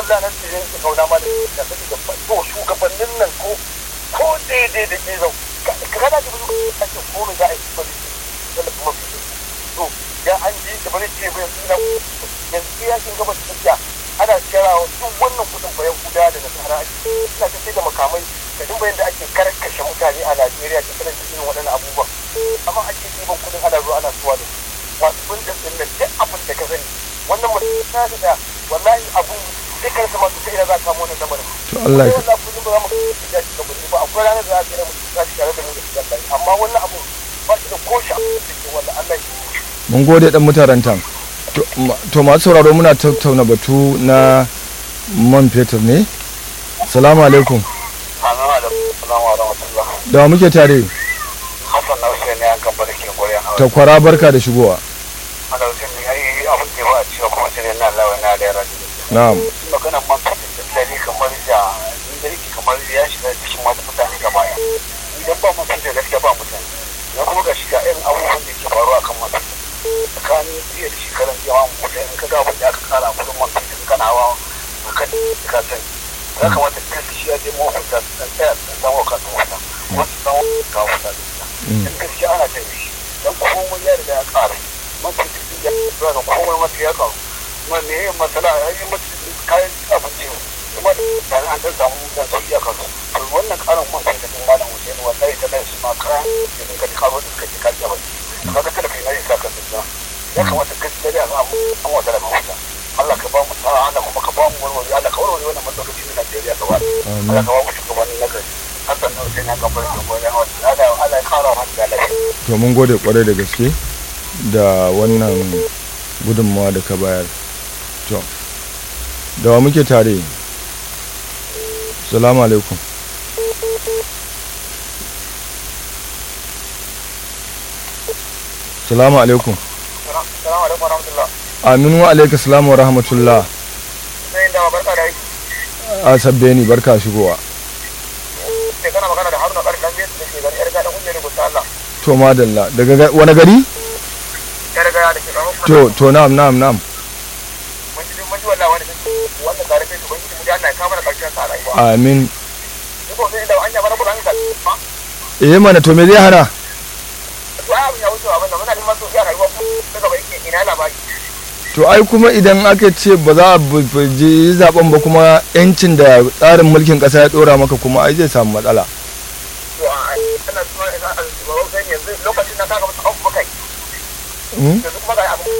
wallahi nan ce yanke kauna ma da da sake da to shugabannin nan ko ko daidai da ke zau kana da buzu ka ce ko me za a yi ba da da kuma fi to ya an ji da bari ce bai suna yanzu ya kin gaba tsakiya ana kirawa duk wannan kudin bayan guda da nasara ake suna ta da makamai da duk bayan da ake karkashe mutane a Najeriya ta sanar da irin waɗannan abubuwan amma ake ɗiban kudin ana zuwa ana suwa da wasu bin da tsin da duk abin da ka sani wannan mutum ta da wallahi abun sai kan sama su sai da za ka kamo wannan lamarin to Allah ya wallahi kullum ba za mu ga shi ga ba akwai ranar da za ka yi mu za shi tare da mu da shi wallahi amma wannan abu ba shi da ko shi abu da ke wallahi Allah shi mun gode dan mutarantan To, ma- to masu sauraro muna tattauna batu na man fetur ne salamu alaikum Assalamu alaikum wa rahmatullah da wa muke tare Hassan na Hussein ne an kan barkin gure an ta kwara barka da shigowa ana Hussein ne ai abin da ba a cewa kuma sai na Allah wa na da yara na'am magana man fitar da dare kamar da ni da yake kamar ya shiga cikin mata mutane gaba ɗaya idan ba mutum da gaskiya ba mutane na kuma ga shiga irin abubuwan da ke faruwa kan man fitar tsakanin jiya da shekaran jiya ma mutum in ka ga abin da aka kara kudin man fitar kana hawa a kan ka sani ya kamata gaskiya dai mahukunta su san tsaya su samu wa kansu wata kuma su samu ka wata da ita in gaskiya ana jin shi dan komai ya riga ya ƙara man fitar ya zuwa ga komai mata ya ƙaru kuma me yin masala ya yi mata kayan abinci kuma da an dan samu dan sauki a kansu to wannan karin man sai da din malam Hussein wallahi ta lai su ma kayan da ka karo da suka ji kaji a baki kaga kada kai nayi saka da ya kamata gaskiya da za mu an wata da mafita Allah ka ba mu sa'a Allah kuma ka ba mu warware Allah ka warware wannan matsaloli na Najeriya gaba Allah ka ba mu shugabanni na gari Hassan na Hussein ya gabar da gobe Allah Allah ya kara mu da lafiya to mun gode kwarai da gaske da wannan gudunmawa da ka bayar to da wa muke tare salamu alaikum salamu alaikum Assalamu alaikum warahmatullah aminu wa alaika salamu wa rahmatullah sai da barka da aiki a sabbe ni barka shigowa sai kana magana da Haruna Kar dan da ke gari yar gadan kungiyar rubuta Allah to madalla daga ga- wani gari yar gaya da ke gaban to to na'am na'am na'am mun ji mun ji wallahi wani wanda tare da ubangiji mu ji Allah ya kama da karshen sa a rayuwa amin ni ko sai da anya bara kuran ka ba eh mana to me zai hana to ai abin ya wuce abin da muna neman so ya rayuwa ko daga ba yake ina labari to ai kuma idan aka ce ba za a bu- bu- je zaben ba kuma yancin da tsarin mulkin kasa ya dora maka kuma ai zai samu matsala to a ana tuma ina a shugaban sai yanzu lokacin da kaga musu abu kai Hmm? yanzu kuma ga abu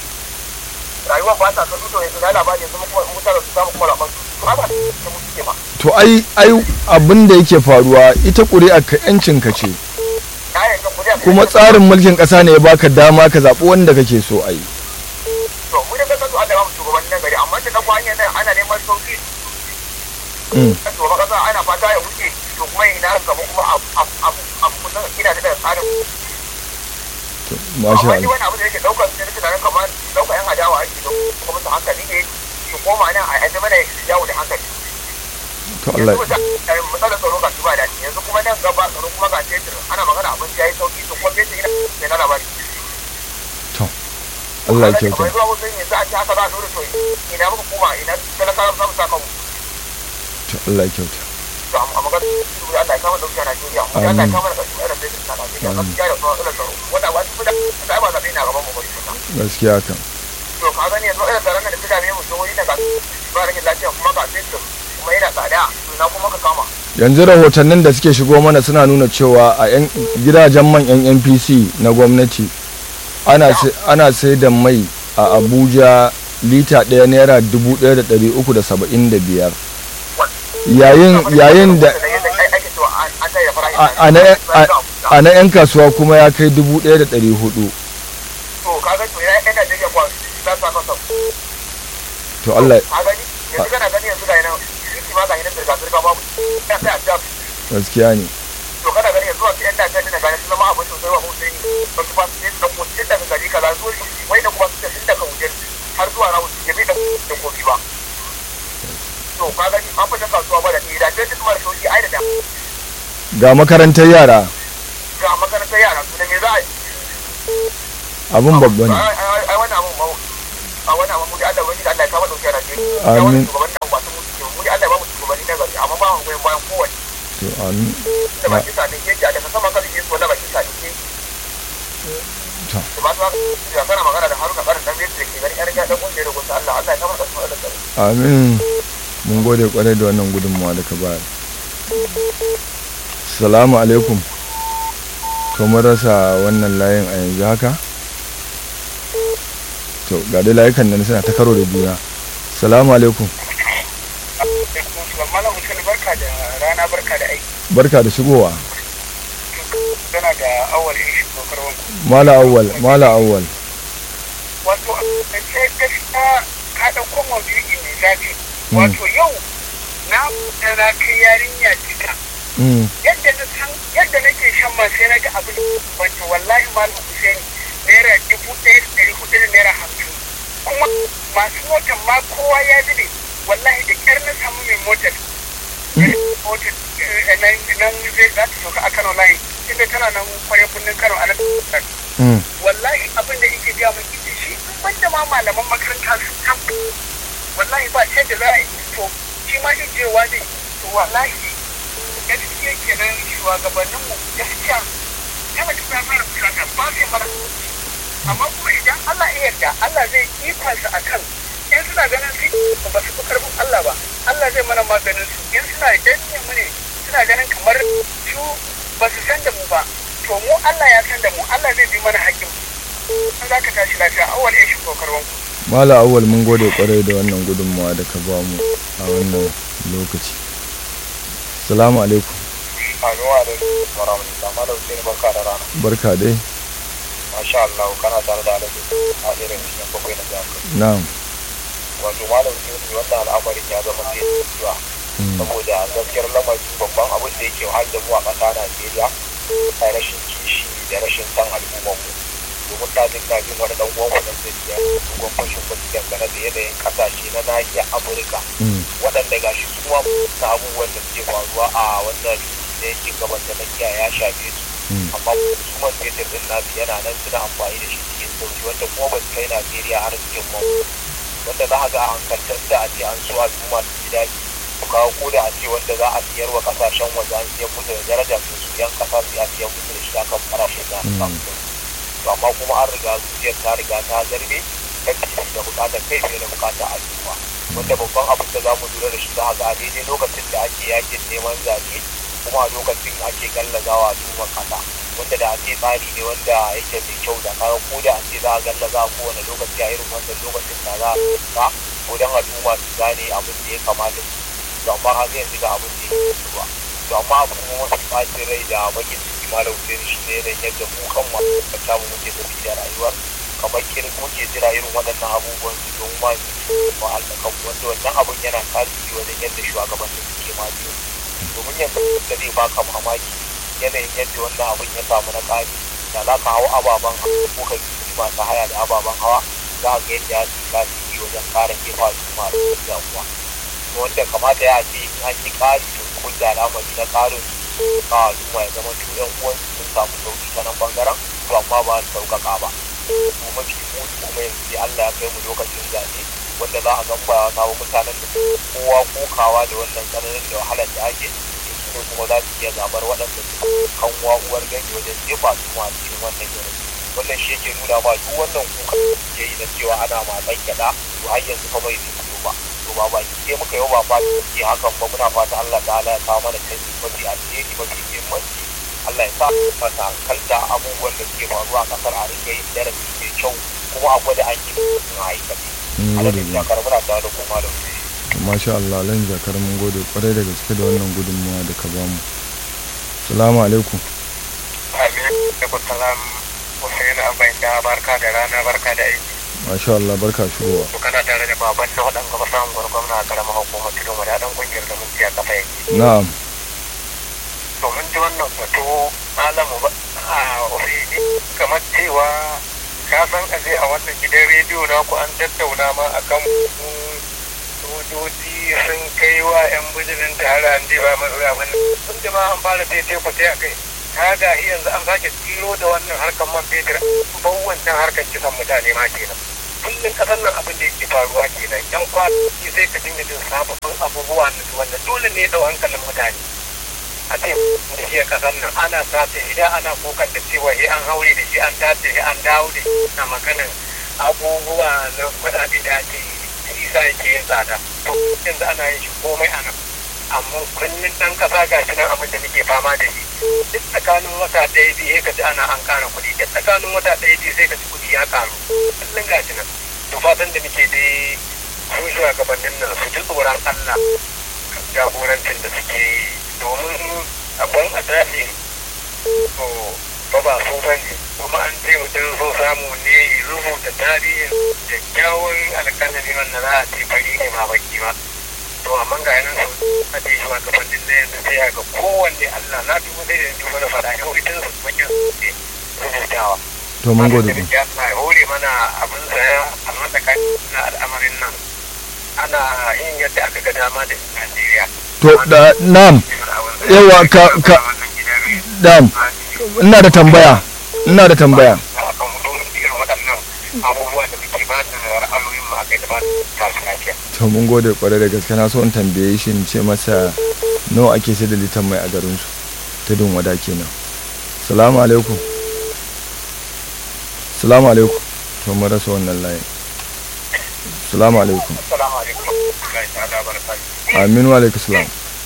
rayuwa ba ta son to yanzu na labari yanzu kuma mutane su samu kuma labar su ba ba ta mutu ke ba to ai ai abin da yake faruwa ita ƙuri'a ka yancin ka ce na yanzu kuriya kuma tsarin mulkin kasa ne ya baka dama ka zaɓi wanda kake so ai to mu da kasan su Allah ya ba mu shugabannin nan gari amma da kafa hanyar nan ana neman sauki Mm. shugaban kasa ana fata ya wuce to kuma ina gaba kuma a kusan ina da tsarin to masha amma ni Allah wani abu da yake daukar sai nake tunanin kamar daukar yan adawa ake da kuma musu hankali ne su koma nan a yanzu mana yawo da hankali to Allah yanzu da matsalar tsaro ga su ba daɗi yanzu kuma nan gaba tsaro kuma ga fetur ana magana abinci ya yi sauki to kuma fetur ina mai na labari to Allah ya kyauta kamar zuwa wasu yanzu a ce haka za a dole to ina muka koma ina talakawa za mu sa kanmu to Allah ya kyauta to a magana su Allah ya kama dauki a Najeriya mu Allah ya kama da ƙarshen irin fetur na Najeriya gaskiya da kuma irin tsaro wanda ba su da da ba zaɓe na gaban mu ba su gaskiya kan to ka gani yanzu irin tsaron da suka dame mu jihohi da ga ba rage lafiya kuma ga fetur kuma yana tsada to na kuma ka kama yanzu rahotannin da suke shigo mana suna nuna cewa a yan gidajen man yan npc na gwamnati ana sai- ana sai da mai a abuja lita ɗaya naira dubu ɗaya da ɗari uku da saba'in da biyar yayin yayin da ake cewa an an tsaye da farashin a- a na- a- a na 'yan kasuwa kuma ya kai dubu ɗaya da ɗari hudu to ka ga to ya yan Najeriya kwa za su saka sau to allah ka gani yanzu kana gani yanzu ga yana titi ma ga yana zirga zirga babu ya sai a jab gaskiya ne to kana gani yanzu wasu yan Najeriya na gani sun zama abin sosai wa Hussein ba su ba su yin dan kuncin daga gari kaza zuwa wai da kuma su tafi daga wajen har zuwa na wuce ya bi da da kofi ba to ka gani an fita kasuwa ba da ni da sai duk mara sauki ai da da ga makarantar yara ga makarantar yara su da me za a yi abun babba ne ai ai wannan abun ba a wannan abun da Allah wani da Allah ya kama dauke a Najeriya Amin. shugaban nan ba goyon bayan kowanne to amin da ba kisa ne yake a daga sama kan yake wanda ba kisa ne yake to da ba su haka ya kana magana da haruna karin dan yadda ke gani yar gadan kungiyar da gusa Allah Allah ya kama da su da tsari amin mun gode kwarai da wannan gudunmawa da ka bayar salamu alaikum to mun rasa wannan layin a yanzu haka to ga dai layukan nan suna ta karo da juna salamu alaikum malam mutum barka da rana barka da aiki barka da shigowa tana da awal yin shi kokar wanku mala awwal mala awwal wato sai gaskiya ka ɗauko maudu'i mai zafi wato yau na da na kai yarinya cika mm yadda na san yadda nake shan man sai na ga abin wato wallahi malam Hussein naira dubu ɗaya da ɗari hudu da naira hamsin kuma masu motar ma kowa ya zube wallahi da ƙyar na samu mai motar motar eh, nan nan zai za ta sauka a Kano layi inda tana nan kwarai birnin Kano a nan mm wallahi abin da yake gaya min ita shi in banda ma malaman makaranta su tabu wallahi ba sai da za a yi to shi ma ijewa ne to wallahi gaskiya kenan shugabannin mu gaskiya yana ta fara fusata ba sai mara amma kuma idan Allah ya yarda Allah zai ikonsa akan in suna ganin su ba su fi karfin Allah ba Allah zai mana maganin su in suna danne mu ne suna ganin kamar su ba su san da mu ba to mu Allah ya san da mu Allah zai bi mana hakkin an za ka tashi lafiya awal ya shigo karwan ku mala awwal mun gode kwarai da wannan gudunmawa da ka ba mu a wannan lokaci salamu alaikum Anuwa da warahmatullahi malam sai barka da rana barka dai masha Allah kana tare da alaji a irin shi bakwai na jami'a na'am wato malam sai wannan al'amarin ya zama sai zuwa mm saboda gaskiyar lamarin babban abin da yake wahal da mu a ƙasa Najeriya a rashin kishi da rashin san al'ummar mu domin ta jin kafin wani dan uwan mu da ke dogon fashin kuɗi dangane da yanayin ƙasashe na nahiyar Afirka mm waɗanda ga shi kuma na abubuwan da suke faruwa a wannan da yake gaban da nakiya ya shafe su mm amma kuma fetur din nasu yana nan suna amfani da shi cikin sauki wanda kuma ba su kai Najeriya har cikin mu wanda za a ga a hankaltar da a ce an so al'umma su ji daɗi ku kawo ko da a ce wanda za a siyar wa kasashen waje an siyar musu da daraja to su yan kasa su ya siyar musu da shi akan farashin da aka samu to amma kuma an riga zuciyar ta riga ta zarbe ta kishi da bukatar kai fiye da bukatar al'umma wanda babban abin da za mu lura da shi za a ga a daidai lokacin da ake yakin neman zaɓe kuma a lokacin ake gallazawa al'ummar kasa wanda da ake tsari ne wanda yake mai kyau da kaga ko da ake za a gallaza a kowane lokaci a irin wannan lokacin da za a ta ko don al'umma su gane abin da ya kamata su to amma har yanzu ga abin da ya yi ba to amma abu kuma wasu ɓacin rai da bakin ciki malam Hussein shi ne da yadda mu kan masu mu muke tafi da rayuwar kamar kirin muke jira irin waɗannan abubuwan su don ma su ba Allah kan wanda wannan abun yana tasiri wajen yadda shugabannin suke ma biyu domin yanzu da zai baka mamaki yanayin yadda wannan abun ya samu na ƙari da za ka hau ababen hawa ko ka yi masu haya da ababen hawa za ka ga yadda ya su tasiri wajen ƙara kefa su ma da damuwa wanda kamata ya ce in an yi ƙari to ko da alamari na ƙarin su a al'umma ya zama tu yan uwansu sun samu sauki ta nan bangaren to amma ba su sauƙaƙa ba to mafi muni kuma yanzu sai Allah ya kai mu lokacin zaɓe wanda za a gan ba kawo mutanen da kowa kokawa da wannan tsananin da wahalar da ake to su ne kuma za su iya zaɓar waɗanda su kanwa uwar gani wajen jefa su ma a cikin wannan yanayi wannan shi yake nuna ma duk wannan kuka ke yi na cewa ana matsan gyaɗa to har yanzu fa bai zai fito ba to ba ba ke muka yau ba fata ke hakan ba muna fata Allah ta'ala ya kawo mana canji mafi alheri mafi muhimmanci Allah ya sa masa hankalta abubuwan da suke faruwa a kasar a ringa yin darasi mai kyau kuma a gwada an yi a aikace. mun gode Alamin jakar muna tare da kuma da wuri. masha Allah lan jakar mun gode kwarai da gaske da wannan gudunmawa da ka ba mu salamu alaikum Amin. Alaikum salam. Hussein Abai da barka da rana barka da aiki. masha Allah barka shigowa To kana tare da baban na waɗanda ba samun gwargwamna a karamar hukumar tudun wadadan ƙungiyar da mun a kafa yake. na'am domin ji wannan batu alamu ba a ofisi kamar cewa ka san aje a wannan gidan rediyo na ku an tattauna ma akan sojoji sun kai wa 'yan bijirin tare an ba masu abin sun da ma an fara tete fute a kai ta ga yanzu an sake tsiro da wannan harkar man fetur ban wancan harkar kisan mutane ma kenan kullum kasan nan abin da yake faruwa kenan yan kwanaki sai ka dinga jin sababbin abubuwa abubuwa wanda dole ne da hankalin mutane a ce da shi a kasar nan ana sace idan ana kokar da cewa shi an haure da shi an tace shi an dawo da shi na maganin abubuwa na kuɗaɗe da ake isa yake yin tsada to yanzu ana yin shi komai a nan amma kullum ɗan ƙasa ga shi nan abin da muke fama da shi duk tsakanin wata ɗaya biyu ka ji ana an ƙara kuɗi duk tsakanin wata ɗaya biyu sai ka ji kuɗi ya ƙaru kullum ga shi nan to fatan da muke dai su shugabannin nan su ji tsoron Allah jagorancin da suke domin abin a daɗe to ba ba so ba ne kuma an ce mutum so samu ne rubuta tarihin kyakkyawan alƙalami wanda za a ce fari ne ma baki ba to amma ga yanan su a ce shi gabanin na yanzu sai ga kowanne Allah na dubu zai da dubu na faɗa yau ita su bakin su rubutawa to mun gode ku ya hore mana abin saya a matsakanin na al'amarin nan ana yin yadda aka ga dama da Najeriya. to da nam yawa ka ka dam ina da tambaya ina da tambaya abubuwa da muke ba da ra'ayoyin mu aka yi da ba ta su lafiya. to mun gode kwarai da gaske na so in tambaye shi in ce masa nawa ake sai da litan mai a garin su tudun wada kenan salamu alaikum salamu alaikum to mun rasa wannan layin salamu alaikum Assalamu alaikum. Allah ya ta'ala barakatuhu. amin wa alaikum salam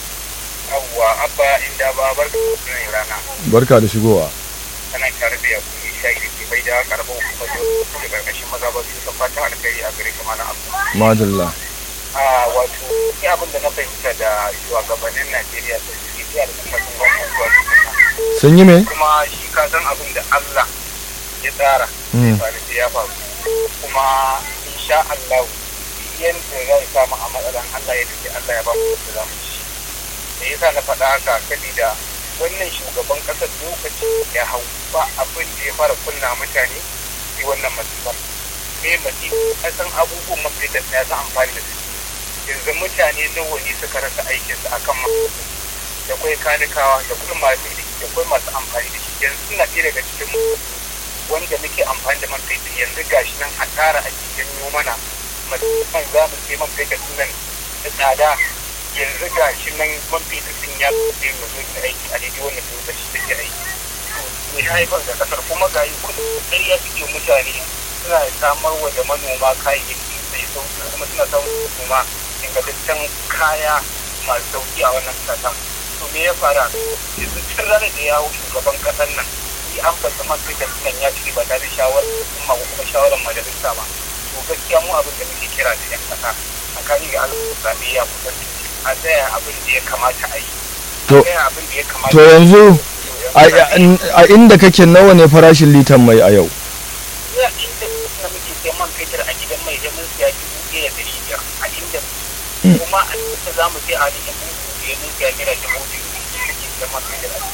Yawwa abba inda ba barka da rana. barka da shigowa Kana tare da yakuni shayi da ke bai da karɓar hukumar da karkashin maza ba su san fatan alkhairi a gare ka mana abu. madalla a wato ni abin da na fahimta da shugabannin Najeriya da suke tsaya da kuma sun gwamnati zuwa tukuna. sun yi me kuma shi ka san abin da Allah ya tsara Mm. ba da ya faru kuma insha Allah yadda zai samu a matsalan Allah ya tafi Allah ya ba mu da zamu ci me yasa na faɗa haka sabida wannan shugaban ƙasar lokaci ya hau ba abin da ya fara kunna mutane sai wannan masifar me masifa kasan abubuwan mafi da ya san amfani da su yanzu mutane nawa ne suka rasa aikinsu akan masu da kwai kanikawa da kuma masu ilimi da kwai masu amfani da shi yanzu suna ɗaya daga cikin mu wanda muke amfani da man fetur yanzu gashi nan a tara ake janyo mana musamman za mu sai man fetur din nan da tsada yanzu gashi nan man fetur din ya fi mu zo da aiki a daidai wannan lokaci da ke aiki to ya haifar da kasar kuma ga yi kudin ƙarya suke mutane suna samar wa da manoma kayayyaki mai sauki kuma suna samun kuma ingantaccen kaya masu sauki a wannan kasa to me ya fara yanzu tun ranar da ya hau shugaban kasar nan yi an fasa man fetur nan ya ci ba tare da shawarar kuma ko kuma shawarar majalisa ba to gaskiya mu abin da muke kira da yan kasa a kani ga alƙawar zaɓe ya kusan a tsaya abin da ya kamata a yi To- a tsaya abin da ya kamata to yanzu a a inda kake nawa ne farashin litan mai a yau ya inda na muke sai man fetur a gidan mai da mun siya dubu ɗaya da ɗari biyar a inda kuma a inda za mu sai a cikin buku da mun siya naira dubu biyu da ke da man fetur a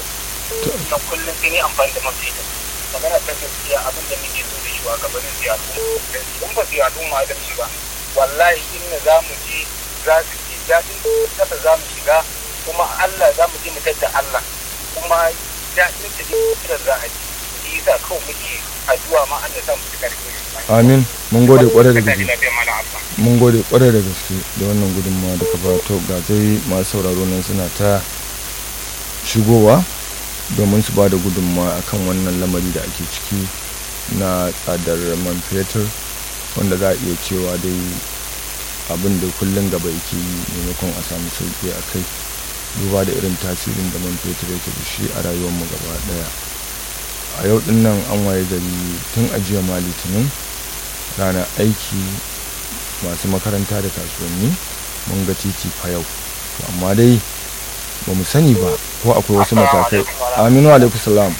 cikin na kullum sai ne amfani da man fetur magana ta gaskiya abin da muke so da shugabannin siyasa in ba siyasa ma da shi ba wallahi inda za mu je za su ji daɗin kasa za mu shiga kuma Allah za mu je mu tadda Allah kuma daɗin da da za a ji shi yasa kawai muke addu'a ma Allah za mu ci karfi amin mun gode kwarai da Ka gaske ji lafiya mana abba mun gode kwarai da gaske da wannan gudunmawa da ka ba to ga dai masu sauraro nan suna ta shigowa domin su ba da gudunmawa akan wannan lamari da ake ciki na tsadar man fetur wanda za a iya cewa dai abin da kullum gaba yake yi maimakon a samu sauki a kai duba da irin tasirin da man fetur yake da shi a rayuwarmu gaba daya a yau din nan an waye gari tun ajiya ma litinin ranar aiki masu makaranta da kasuwanni mun ga titi fa yau to amma dai ba mu sani ba ko akwai wasu matakai aminu alaikum salam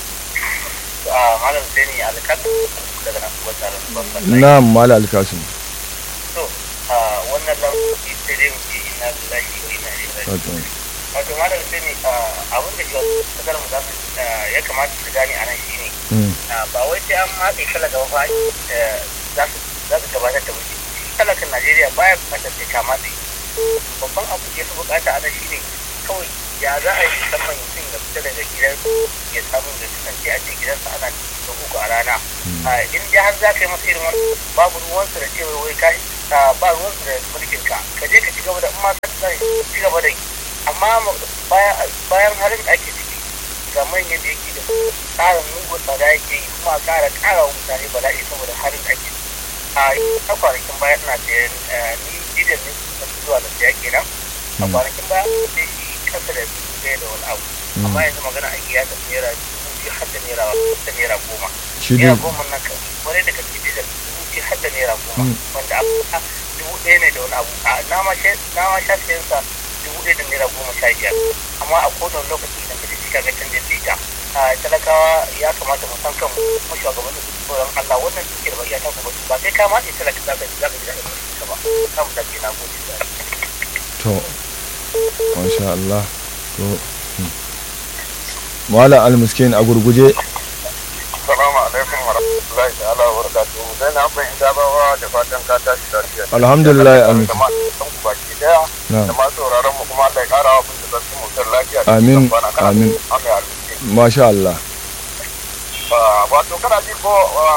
Ah, malam sai ni alƙalin daga nan kuma tare da babban na mala alkasim to ah, wannan lamari sai dai muke ina lillahi wa ina ilaihi raji'un. wato wato malam sai ni ah, abin da yau kasar mu za su ah, ya kamata su gane a nan shine mm, Ah, ba wai sai an matse kala gaba ba eh, za su za su gabatar da wuce talakan najeriya baya bukatar sai ka matse babban abu da ya fi bukata ana shine kawai ya za a yi musamman mutum ya fita daga gidan ya samu da kasance a ce gidansa ana da uku a rana Ah, in dai har za ka yi masa irin wani babu ruwansu da cewa wai ka ah, ba ruwansu da mulkin ka ka je ka ci gaba da in ma ka tsaya ci gaba da yi amma bayan harin da ake ciki ga manyan da yake da tsarin mugun tsada yake yi kuma ƙara ƙara wa mutane bala'i saboda harin da ake a ta kwanakin baya ina sayan ni gidan ne zuwa da siya kenan a kwanakin baya sai shi kasa da dubu ɗaya da wani abu amma yanzu magana ake ya tafi naira dubu biyu har da naira da naira goma naira goma nan kan wani da kake da dubu biyu har da naira goma wanda a dubu ɗaya ne da wani abu na ma sha sayan sa dubu ɗaya da naira goma sha biyar amma a kowane lokaci idan ka ji ka ga canjin lita talakawa ya kamata mu san kanmu kuma shugabannin su tsoron Allah wannan dukiyar ba iya ta ku ba sai ka ma ce talaka za ka ji za ka ji daɗin mulki ba ka mu dace na gode to masha Allah to Mala al-miskin a gurguje Assalamu alaikum wa rahmatullahi ta'ala wa barakatuhu sai na ban da bawa da fatan ka tashi lafiya alhamdulillah amin da ma san ku baki daya da ma sauraron mu kuma Allah ya kara wa kun da mu lafiya amin amin amin masha Allah wato kana ji ko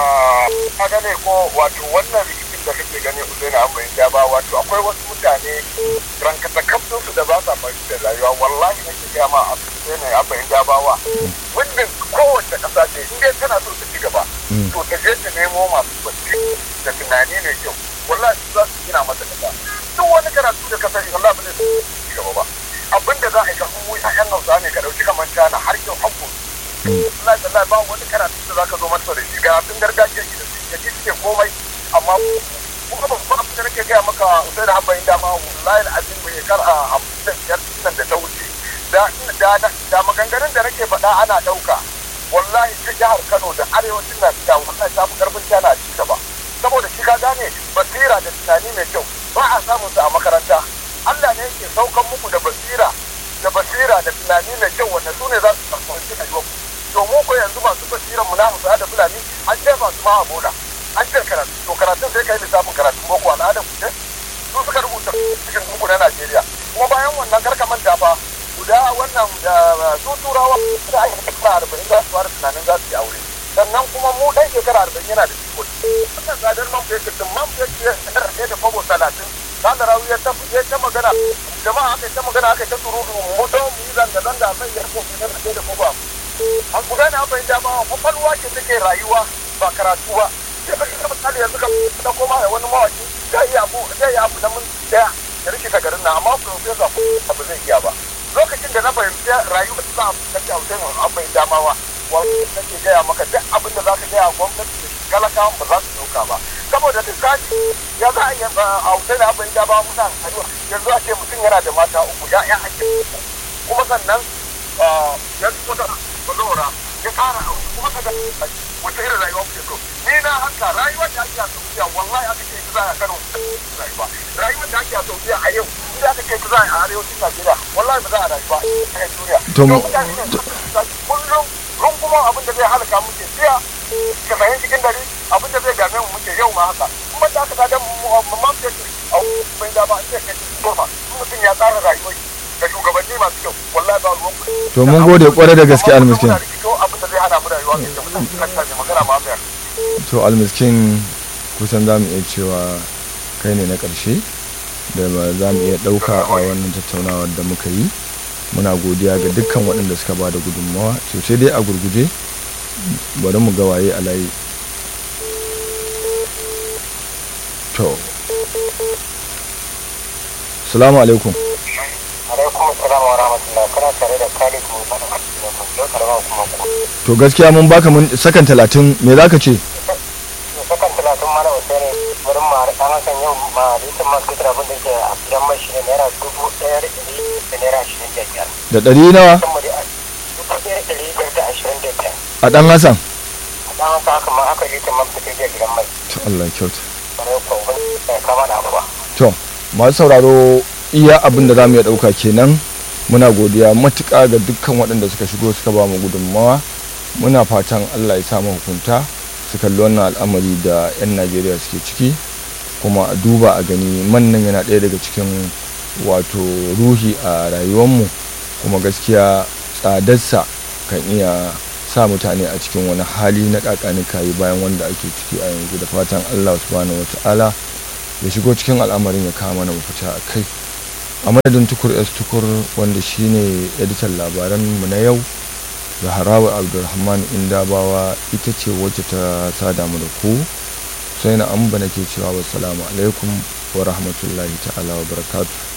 ka gane ko wato wannan rikicin da kake gani Usaini an bai ja ba wato akwai wasu mutane rankata kafin su da ba sa fahimtar rayuwa wallahi nake ga ma a Usaini an bai ja ba wa wannan kowace kasa ce in dai tana so ta ci gaba to ta je ta nemo masu bacci da tunani mai kyau wallahi su za su gina mata kasa duk wani karatu da ka sani wallahi ba zai ci gaba ba abinda za a yi ka kuma ƴaƴan Hausa ne ka dauki kamar China har yau hakko Allah da ba wani karatu da zaka zo masa da shi ga tun gargajiya shi da shi yake suke komai amma kuma ba kuma abin da nake gaya maka sai da habbayin dama wallahi azim mai kar a hamsin da biyar nan da ta wuce da da da maganganun da nake faɗa ana ɗauka wallahi ta jihar Kano da arewacin Najeriya wallahi ta fi karfin tana ci gaba saboda shi ka gane basira da tunani mai kyau ba a samun su a makaranta Allah ne yake saukan muku da basira da basira da tunani mai kyau wanda su ne za su karɓi rayuwar domin ko yanzu masu basiran mu na musu da fulani an ce masu ma a bola an ce karatu to karatun sai kai lissafin karatun boko al'adar ku ce su suka rubuta cikin kuku na Najeriya kuma bayan wannan karka manta fa guda wannan su turawa da ake shekara arba'in za su fara tunanin za su yi aure sannan kuma mu dan shekara arba'in yana da cikon wannan tsadar man fetur din man fetur ya rage da kwabo talatin kada rawu ya ta magana jama'a aka ta magana aka ta surutu mu to mu yi zanga-zanga a kan yarko ne da da kwabo an ku gane abin da ba kwakwalwa ce take rayuwa ba karatu ba sai ka kika misali yanzu ka da koma da wani mawaki zai yi abu zai yi abu na mun daya ya rikita garin na amma professor ko abu zai iya ba lokacin da na fahimci rayuwa ta sa abu kake hausa mun an bai damawa wani nake gaya maka duk abin da za ka gaya gwamnati da talakawan ba za su dauka ba saboda lissafi ya za a yi hausa da abin damawa muna rayuwa yanzu a ce mutum yana da mata uku ya'ya ake kuma sannan yanzu wata bazawara ya kara aure kuma ka ga wata irin rayuwa kuke so ni na haka rayuwar da ake a saudiya wallahi aka ce za a kano rayuwa rayuwar da ake a saudiya a yau inda aka ce za a arewacin najeriya wallahi ba za a rayu ba a duniya to mu kullum runguman abin da zai halaka muke jiya ka fahimci cikin dare abin da zai game mu muke yau ma haka kuma da aka tada mamman fetur a bai da ba an ce kai goma mutum ya tsara rayuwar da shugabanni masu kyau wallahi ba ruwan kuɗi to mun gode kwarai da gaske almiskin to almiskin kusan za mu iya cewa kai ne na ƙarshe da ba za mu iya ɗauka a wannan tattaunawar da muka yi muna godiya ga dukkan waɗanda suka ba da gudunmawa sosai dai a gurguje bari mu ga waye a layi to salamu alaikum alaikum salam wa rahmatullah kana tare da Khalid Musa da karama kuma ku to gaskiya mun baka mun sakan talatin me zaka ce sakan talatin mana Usaini wurin ma an hakan yau ma litin man fitar abin da ke a gidan mai shine naira dubu ɗaya da ɗari da naira ashirin da biyar da ɗari nawa dubu ɗaya da ɗari biyar da ashirin da biyar a ɗan hasan a ɗan haka haka ma aka litin man fitar da gidan mai to Allah ya kyauta bare ko wani ya kama da abuwa to masu sauraro iya abin da za mu iya ɗauka kenan muna godiya matuƙa ga dukkan waɗanda suka shigo suka ba mu gudunmawa muna fatan allah ya samu hukunta su kalli wannan al'amari da 'yan najeriya suke ciki kuma a duba a gani man nan yana ɗaya daga cikin wato ruhi a rayuwarmu kuma gaskiya tsadarsa kan iya sa mutane a cikin wani hali na ƙaƙani kayi bayan wanda ake ciki a yanzu da fatan allah subhanahu wa ta'ala ya shigo cikin al'amarin ya kawo mana mafita a kai a madadin tukur s tukur wanda shine editan labaran mu na yau zaharawa abdulrahman indabawa ita ce wacce ta sada mu da ku sai na amba nake cewa wassalamu alaikum wa rahmatullahi ta'ala wa barakatuh